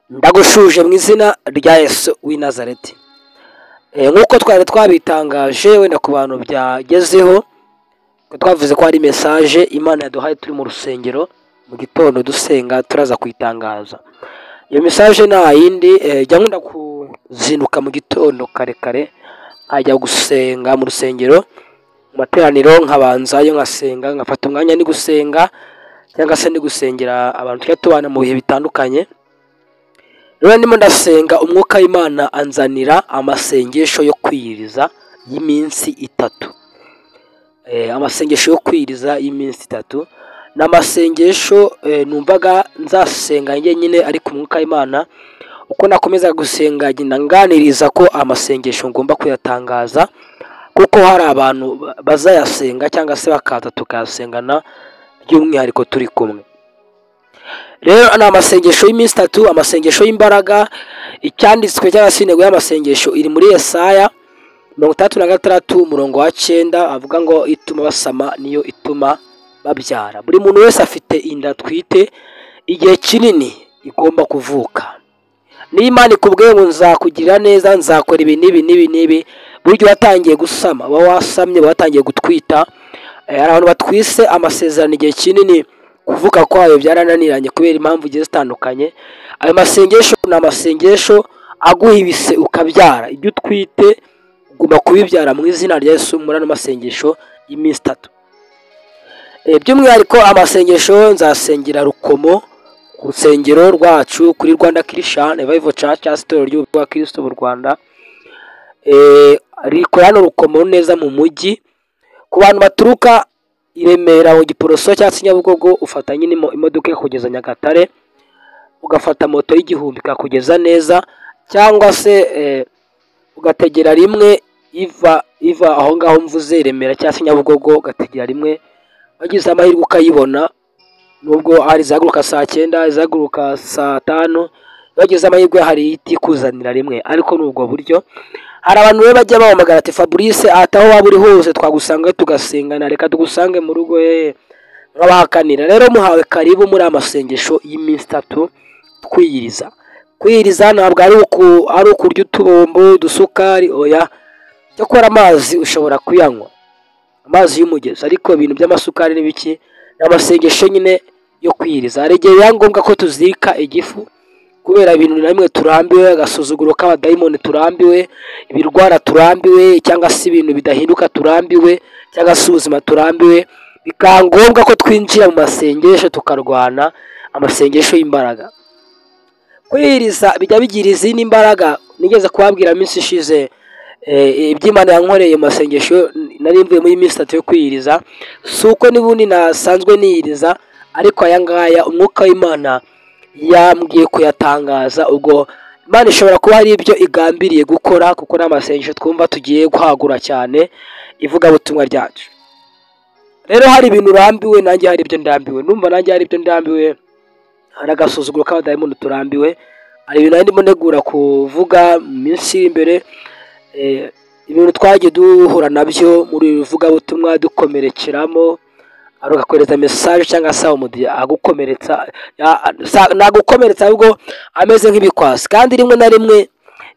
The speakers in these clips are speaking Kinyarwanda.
ndagushuje mu izina rya yesu w'i nazareti nk'uko twari twabitangaje wenda ku bantu byagezeho twavuze ko hari mesaje imana yaduhaye turi mu rusengero mu gitondo dusenga turaza kuyitangaza iyo mesaje nta yindi jya nkunda kuzinduka mu gitondo kare kare nkajya gusenga mu rusengero mu materaniro nkabanzayo nkasenga nkafata umwanya ni gusenga cyangwa se ni gusengera abantu tujya tubana mu bihe bitandukanye rero ndimo ndasenga umwuka w'imana anzanira amasengesho yo kwiyiriza y'iminsi itatu amasengesho yo kwiyiriza y'iminsi itatu ni amasengesho numvaga nzasenga njyenyine ariko umwuka w'imana uko nakomeza gusenga agenda nganiriza ko amasengesho ngomba kuyatangaza kuko hari abantu bazayasenga cyangwa se bakaza tukayasengana by'umwihariko turi kumwe rero ni amasengesho y'iminsi itatu amasengesho y'imbaraga icyanditswe cyangwa se intego y'amasengesho iri muri Yesaya mirongo itandatu na gatandatu umurongo wa cyenda avuga ngo ituma basama niyo ituma babyara buri muntu wese afite inda atwite igihe kinini igomba kuvuka n'imana ikubwiye ngo nzakugirira neza nzakora ibi n'ibi n'ibi n'ibi buryo watangiye gusama uba wasamye watangiye gutwita hari abantu batwise amasezerano igihe kinini kuvuka kwayo byarananiranye kubera impamvu zigiye zitandukanye ayo masengesho ni amasengesho aguhibise ukabyara ibyo utwite ugomba kubibyara mu izina rya Yesu muri ano masengesho y'iminsi itatu by'umwihariko amasengesho nzasengera rukomo ku rusengero rwacu kuri rwanda Christian revival church asitora ry'ubu rwa kirisito mu rwanda rikora hano rukomo neza mu mujyi ku bantu baturuka i remera mu giporoso cyangwa se nyabugogo ufata nyine imodoka ikakugeza nyagatare ugafata moto y'igihumbi ikakugeza neza cyangwa se ugategera rimwe iva iva aho ngaho mvuze remera cyangwa se nyabugogo ugategera rimwe wagize amahirwe ukayibona nubwo hari izahaguruka saa cyenda izahaguruka saa tanu bagize amahirwe hari itikuzanira rimwe ariko ni ubwo buryo hari abantu rero bajya bahamagara ati fabrice ahataho waba uri hose twagusanga tugasengana reka tugusange mu rugo nk'abahakanira rero muhawe karibu muri amasengesho y'iminsi itatu twiyiriza kwiyiriza ntabwo ari ukurya utubombo udusukari oya cyo gukora amazi ushobora kuyanywa amazi y'umugezi ariko ibintu by'amasukari n'ibiki ni amasengesho nyine yo kwiyiriza hari igihe biba ngombwa ko tuzirika igifu kubera ibintu na bimwe turambiwe agasuzuguro k'abadayimoni turambiwe ibirwara turambiwe cyangwa se ibintu bidahinduka turambiwe cyangwa se ubuzima turambiwe bikaba ngombwa ko twinjira mu masengesho tukarwana amasengesho y'imbaraga kwihiriza bijya bigira izindi mbaraga nigeze kubabwira minsi ishize iby'imana yankoreye mu masengesho nari mvuye muri minsi itatu yo kwihiriza si uko n'ubundi nasanzwe nihiriza ariko aya ngaya umwuka w'imana yambwiye kuyatangaza ubwo imana ishobora kuba hari ibyo igambiriye gukora kuko ni amasengesho twumva tugiye guhagura cyane ivugabutumwa ryacu rero hari ibintu urambiwe nanjye hari ibyo ndambiwe numva nanjye hari ibyo ndambiwe hari agasuzuguro k'abadayimu turambiwe hari ibintu ndimo ntegura kuvuga mu minsi iri imbere ibintu twagiye duhura nabyo muri ivugabutumwa dukomerekeramo agakohereza mesaje cyangwa se umudi agukomeretsa nagukomeretsa ahubwo ameze nk'ibikwasi kandi rimwe na rimwe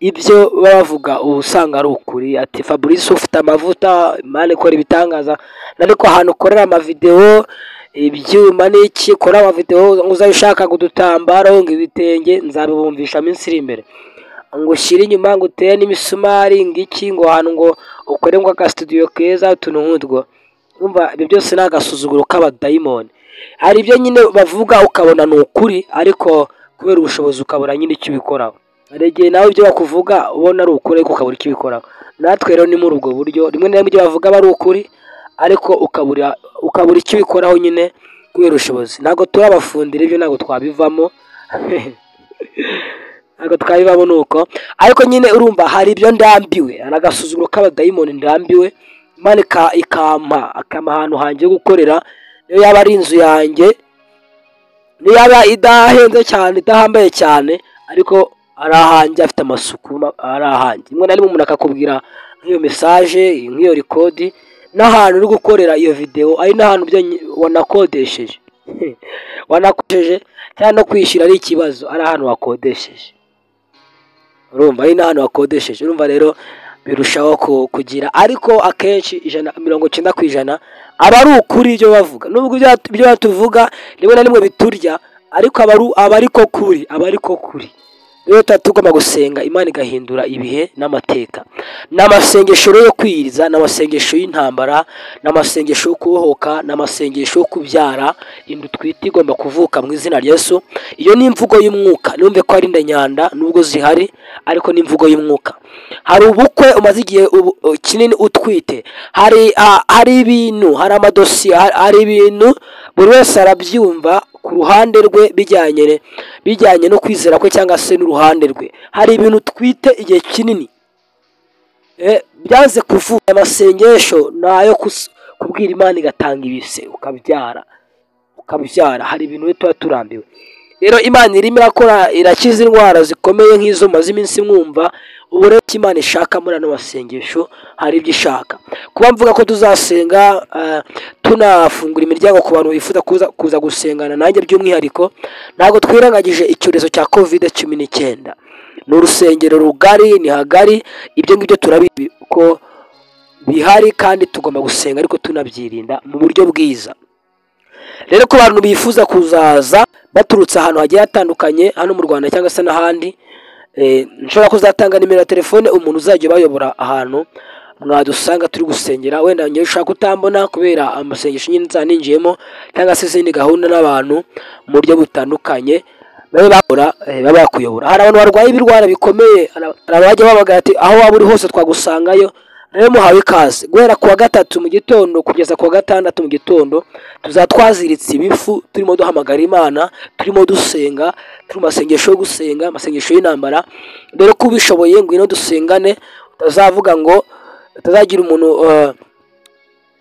ibyo baba bavuga uba usanga ari ukuri ati fabrice ufite amavuta imana ikora ibitangaza ariko ahantu ukorera amavidewo ibyuma n'iki ukora amavidewo uzajya ushaka udutambaro ngo ibitenge nzabibumvisha iminsi iri imbere ngo ushyire inyuma ngo utere n'imisumari ngo iki ngo ahantu ngo ukore ngo agasitudiyo keza utuntu nk'utwo umva ibyo byose ni agasuzuguro k'abadayimoni hari ibyo nyine bavuga ukabona ni ukuri ariko kubera ubushobozi ukabona nyine icyo ubikoraho hari igihe nawe ibyo bakuvuga ubona ari ukuri ariko ukabura icyo ubikoraho natwe rero ni muri ubwo buryo rimwe na rimwe ibyo bavuga aba ari ukuri ariko ukabura icyo ubikoraho nyine kubera ubushobozi ntabwo turi abafundira ibyo ntabwo twabivamo ntabwo twabivamo ni uko ariko nyine urumva hari ibyo ndambiwe hari agasuzuguro k'abadayimoni ndambiwe imana ikampa akama ahantu hanjye ho gukorera niyo yaba ari inzu yanjye niyo yaba idahenze cyane idahambaye cyane ariko ari ahanjye afite amasuku ari ahanjye rimwe na rimwe umuntu akakubwira nk'iyo mesaje nk'iyo rikodi n'ahantu uri gukorera iyo videwo ari n'ahantu wanakodesheje wanakoresheje cyangwa no kwishyura ari ikibazo ari ahantu wakodesheje urumva ari n'ahantu wakodesheje urumva rero birushaho kugira ariko akenshi ijana mirongo icyenda ku ijana aba ari ukuri ibyo bavuga nubwo ibyo batuvuga rimwe na rimwe biturya ariko aba ari ko kuri aba ari ko kuri rero tuba tugomba gusenga imana igahindura ibihe n'amateka ni amasengesho yo kwiriza ni amasengesho y'intambara ni amasengesho yo kubohoka ni amasengesho yo kubyara inda twita igomba kuvuka mu izina rya Yesu iyo ni imvugo y'umwuka numve ko ari indanyanda nubwo zihari ariko ni imvugo y'umwuka hari ubukwe umaze igihe kinini utwite hari ibintu hari amadosiye hari ibintu buri wese arabyumva ku ruhande rwe bijyanye bijyanye no kwizera kwe cyangwa se n'uruhande rwe hari ibintu twite igihe kinini byanze kuvuga amasengesho ni ayo kubwira imana igatanga ibise ukabyara ukabyara hari ibintu tuba turambiwe rero imana irimo irakora irakiza indwara zikomeye nk'izo maze iminsi mwumva ubu rero icyo imana ishaka muri ano masengesho hari ibyo ishaka kuba mvuga ko tuzasenga tunafungura imiryango ku bantu bifuza kuza gusengana nanjye by'umwihariko ntabwo twirengagije icyorezo cya kovide cumi n'icyenda ni urusengero rugari ni hagari ibyo ngibyo turabizi ko bihari kandi tugomba gusenga ariko tunabyirinda mu buryo bwiza rero ku bantu bifuza kuzaza baturutse ahantu hagiye hatandukanye hano mu rwanda cyangwa se n'ahandi nshobora kuzatanga nimero ya telefone umuntu uzajya ubayobora ahantu mwadusanga turi gusengera wenda ngewe ushaka utambona kubera amasengesho nyine nzaba ninjiyemo cyangwa se izindi gahunda n'abantu mu buryo butandukanye babe bakora baba bakuyobora hari abantu barwaye ibirwara bikomeye hari abajya babaga ati aho waba uri hose twagusangayo rero muhawe ikaze guhera ku wa gatatu mu gitondo kugeza ku wa gatandatu mu gitondo tuzatwaziritse ibifu turimo duhamagara imana turimo dusenga turi mu masengesho yo gusenga amasengesho y'intambara dore ko ubishoboye ngwino dusengane utazavuga ngo utazagira umuntu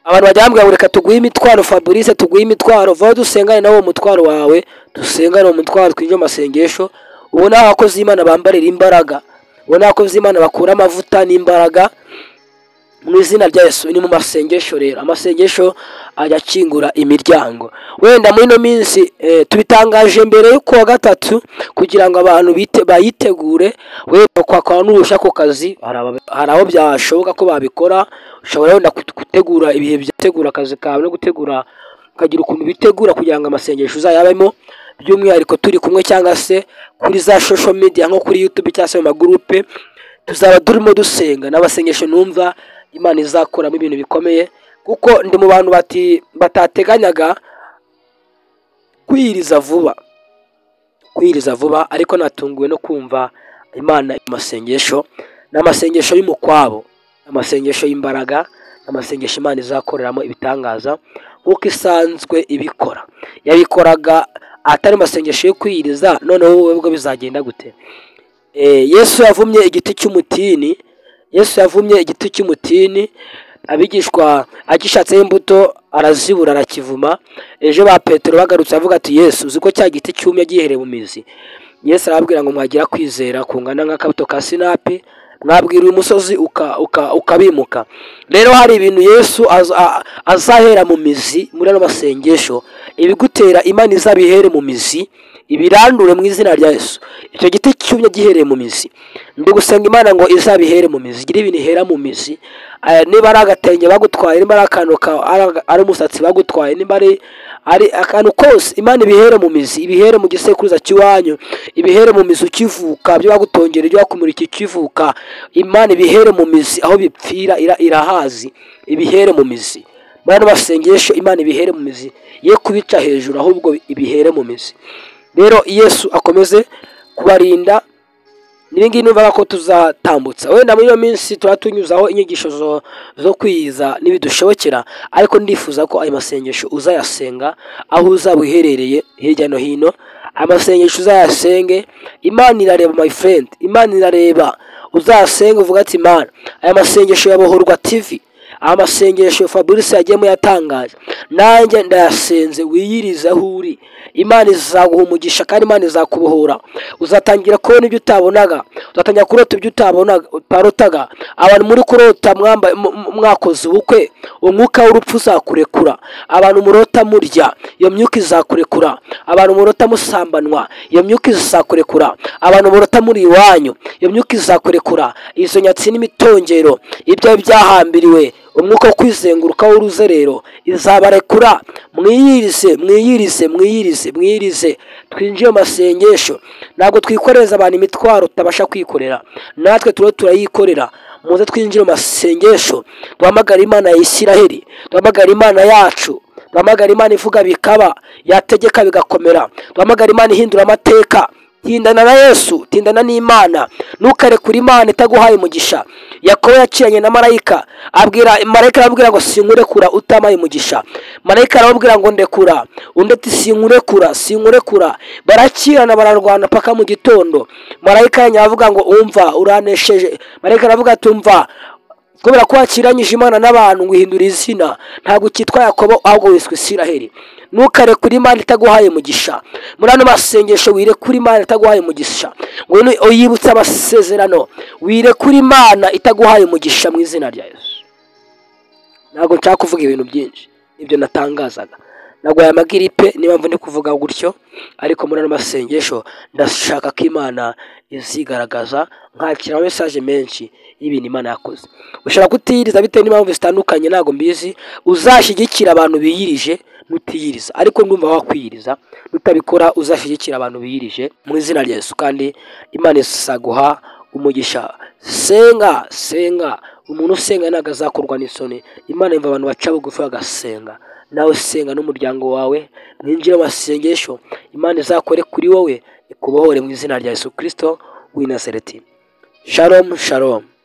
abantu bajya bambwira ngo reka tuguhe imitwaro fabrice tuguhe imitwaro vaho dusengane nawe umutwaro wawe dusengane umutwaro twinjire amasengesho ubona abakozi b'imana bambarira imbaraga ubona abakozi b'imana bakura amavuta n'imbaraga mu izina rya Yesu ni mu masengesho rero amasengesho ajya akingura imiryango wenda muri ino minsi tubitangaje mbere yo kuwa gatatu kugira ngo abantu bayitegure wenda kwakora n'uruhushya ku kazi hari aho byashoboka ko babikora ushobora wenda gutegura ibihe byategura akazi kawe no gutegura ukagira ukuntu bitegura kugira ngo amasengesho uzayabemo by'umwihariko turi kumwe cyangwa se kuri za social media nko kuri YouTube cyangwa se mu magurupe tuzaba turimo dusenga n'abasengesho numva imana izakuramo ibintu bikomeye kuko ndi mu bantu batateganyaga kwiyiriza vuba kwiyiriza vuba ariko natunguwe no kumva imana amasengesho ni amasengesho y'umukwabo amasengesho y'imbaraga amasengesho imana izakoreramo ibitangaza nk'uko isanzwe ibikora yabikoraga atari amasengesho yo kwiyiriza noneho wowe bwo bizagenda gute yesu yavumye igiti cy'umutini yesu yavumye igiti cy'umutini abigishwa agishatseho imbuto arazibura arakivuma ejo ba petero bagarutse avuga ati yesu uzi ko cya giti cyumye gihereye mu mizi yesu arababwira ngo mwagira kwizera kungana nk'akabuto ka sinapi mwabwira uyu musozi ukabimuka rero hari ibintu yesu azahera mu mizi muri ano masengesho ibigutera imana izabihere mu mizi ibirandure mu izina rya Yesu icyo giti cyumye gihereye mu mizi ndi gusenga imana ngo izabihere mu mizi igira ibintu ihera mu mizi niba ari agatenge bagutwaye niba ari akantu ari umusatsi bagutwaye niba ari akantu kose imana ibihere mu mizi ibihere mu gisekuruza cy'iwanyu ibihere mu mizi ukivuka ibyo bagutongera ibyo bakumurika ukivuka imana ibihere mu mizi aho bipfira irahazi ibihere mu mizi muri ano masengesho imana ibihere mu mizi ye kubica hejuru ahubwo ibihere mu mizi rero yesu akomeze kubarinda ngibi numvaga ko tuzatambutsa wenda muri iyo minsi tuba tunyuzaho inyigisho zo kwiyiza n'ibidushobokera ariko ndifuza ko ayo masengesho uzayasenga aho uzaba uherereye hirya no hino amasengesho uzayasenge imana irareba my friend imana irareba uzayasenge uvuga ati imana aya masengesho ya bohorwa tivi amasengesho fabrice yagiyemo yatangaje nanjye ndayasenze wiyirize aho uri imana izaguha umugisha kandi imana izakubohora uzatangira kubona ibyo utabonaga uzatangira kurota ibyo utabonaga utarotaga abantu muri kurota mwamba- mu- mu- mwakoze ubukwe umwuka w'urupfu uzakurekura abantu murota murya iyo myuka izakurekura abantu murota musambanwa iyo myuka izakurekura abantu murota muri iwanyu iyo myuka izakurekura izo nyatsi n'imitongero ibyo byahambiriwe umwuka wo kwizenguruka w'uruzerero izabarekura mwiyirize mwiyirize mwiyirize mwiyirize twinjiye mu masengesho ntabwo twikoreza abantu imitwaro tutabasha kwikorera natwe turiho turayikorera muze twinjire mu masengesho duhamagare imana ya isiraheli duhamagare imana yacu duhamagare imana ivuga bikaba yategeka bigakomera duhamagare imana ihindura amateka tindana na yesu tindana n'imana ntukarekure imana itaguhaye umugisha yakobo yaciranye na marayika abwira marayika arabwira ngo sinkurekura utamaye umugisha marayika arababwira ngo ndekura undi ati sinkurekura sinkurekura barakirana bararwana paka mu gitondo marayika yanyu aravuga ngo umva uranesheje marayika aravuga ati umva kubera ko wakiranyije imana n'abantu ngo uhindure izina ntabwo ukitwa yakobo ahubwo wiswe isiraheli ntukarekure imana itaguhaye umugisha muri ano masengesho wirekure imana itaguhaye umugisha ngwino uyibutse amasezerano wirekure imana itaguhaye umugisha mu izina rya yesu ntabwo nshaka kuvuga ibintu byinshi ibyo natangazaga ntabwo amagiripe niba mvu ndi kuvuga gutyo ariko muri ano masengesho ndashaka ko imana izigaragaza nkakira mesaje menshi y'ibintu imana yakoze ushobora kutiyiriza bitewe n'impamvu zitandukanye ntabwo mbizi uzashyigikira abantu biyirije nutiyiriza ariko ndumva wakwiyiriza nutabikora uzashyigikira abantu biyirije mu izina rya yesu kandi imana izaguha umugisha senga senga umuntu usenga ntabwo azakorwa n'isoni imana yumva abantu baca bugufi bagasenga nawe senga n'umuryango wawe mwinjire mu masengesho imana izakore kuri wowe ikubohore mu izina rya yesu kirisito w'i nazareti shalom shalom